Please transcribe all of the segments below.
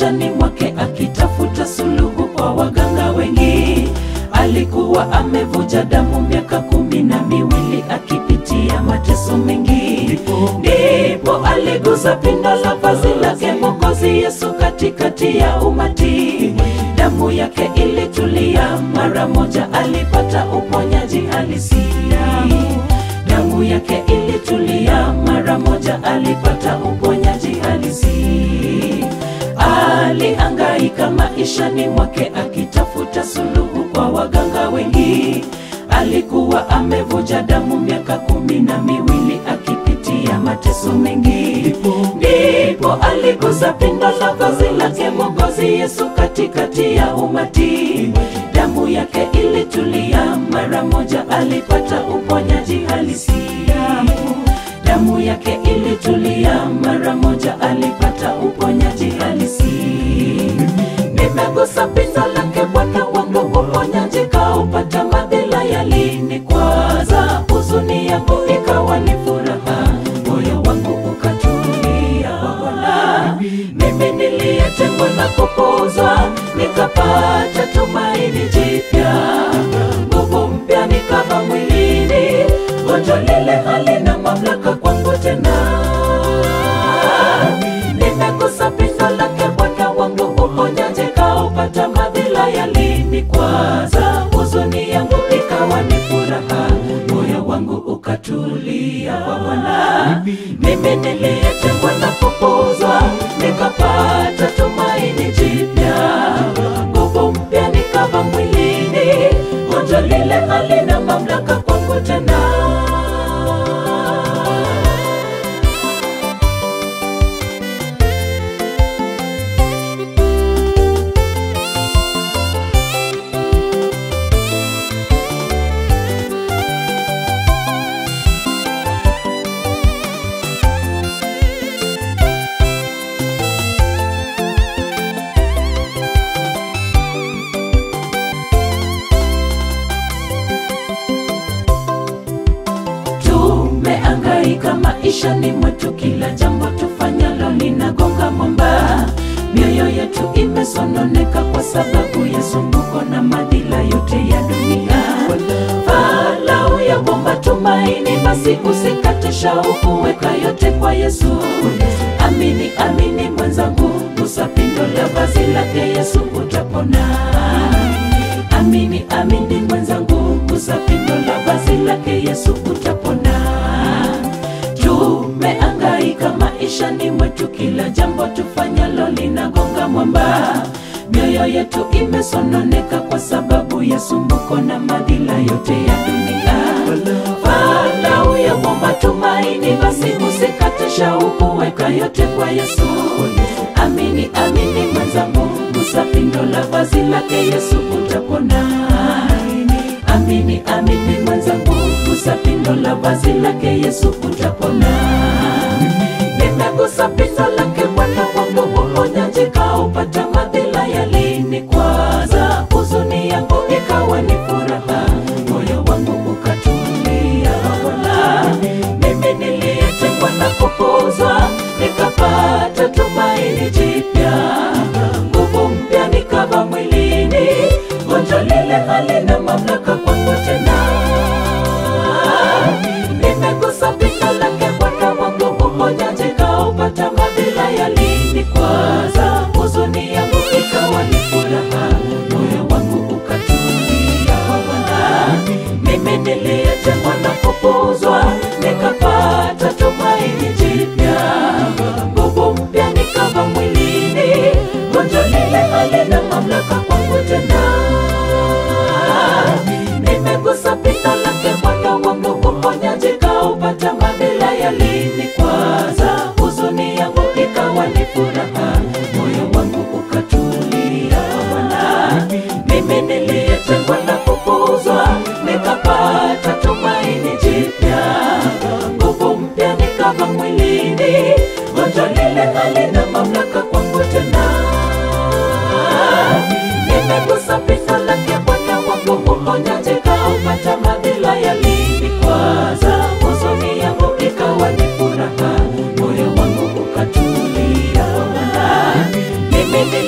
maishani mwake akitafuta suluhu kwa waganga wengi. Alikuwa amevuja damu miaka kumi na miwili akipitia mateso mengi, ndipo aligusa pindo la vazi lake Mwokozi Yesu katikati ya umati. Damu yake ilitulia mara moja, alipata uponyaji halisia. Damu yake ilitulia mara moja, alipata uponyaji halisi. Aliangaika maishani mwake akitafuta suluhu kwa waganga wengi. Alikuwa amevuja damu miaka kumi na miwili akipitia mateso mengi, ndipo aligusa pindo la vazi lake Mwokozi Yesu katikati ya umati. Damu yake ilitulia mara moja, alipata uponyaji halisia. Damu yake ilitulia mara moja, alipata uponyaji halisi. Nimegusa pindo lake Bwana wangu, uponyaji kaupata. Madhila yalinikwaza, huzuni yangu ikawa ni furaha, moyo wangu ukatulia kwa Bwana. Mimi niliyetengwa na kupuuzwa, nikapata tumaini jipya, nguvu mpya nikava mwilini, gonjwa lile halina mamlaka kwangu tena. Nimegusa pindo lake Bwana wangu, uponyaji kaupata. Madhila yalinikwaza, huzuni yangu ikawa ni furaha, moyo wangu ukatulia kwa Bwana. Mimi niliyetengwa na kupuuzwa, nikapata tumaini jipya, nguvu mpya nikava mwilini, gonjwa lile halina mamlaka kwangu tena. Tumeangaika maishani mwetu, kila jambo tufanyalo linagonga mwamba. Mioyo yetu imesononeka kwa sababu ya sumbuko na madhila yote ya dunia. Falau ya bomba tumaini, basi usikate shauku, weka yote kwa Yesu. Amini, amini mwenzangu, gusa pindo la vazi lake Yesu, utapona. Amini, amini mwenzangu, gusa pindo la vazi lake Yesu, utapona. Tumeangaika maishani mwetu, kila jambo tufanyalo linagonga mwamba. Mioyo yetu imesononeka kwa sababu ya sumbuko na madhila yote ya dunia. Falau ya bomba tumaini, basi usikate shauku, weka yote kwa Yesu. Amini, amini mwenzangu, gusa pindo la vazi lake Yesu, utapona. Amini, amini mwenzangu, gusa pindo la vazi lake Yesu, utapona. Nimegusa pindo lake Bwana wangu, uponyaji kaupata. Madhila yalinikwaza, huzuni yangu ikawa ni furaha, moyo wangu ukatulia Bwana. Mimi niliyetengwa na kupuuzwa, nikapata tumaini jipya, nguvu mpya nikava mwilini, gonjwa lile halina mamlaka kwangu tena. Nimegusa pindo lake Bwana wangu, uponyaji kaupata. Madhila yalinikwaza, huzuni yangu ikawa ni furaha, moyo wangu ukatulia kwa Bwana. Mimi niliyetengwa na kupuuzwa, nikapata tumaini jipya, nguvu mpya nikava mwilini, gonjwa lile halina mamlaka kwangu tena. Nimegusa pindo lake Bwana wangu, uponyaji kaupata. Madhila yalinikwaza, huzuni yangu ikawa ni furaha, moyo wangu ukatulia Bwana. Mimi niliyetengwa na kupuuzwa, nikapata tumaini jipya, nguvu mpya nikava mwilini, gonjwa lile halina mamlaka kwangu tena. Nimegusa pindo lake Bwana wangu, uponyaji kaupata. Madhila yalinikwaza, huzuni yangu ikawa ni furaha, moyo wangu ukatulia Bwana. Mimi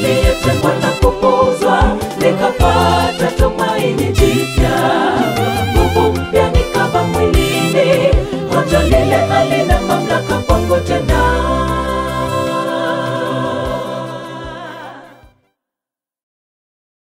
tutapata tumaini jipya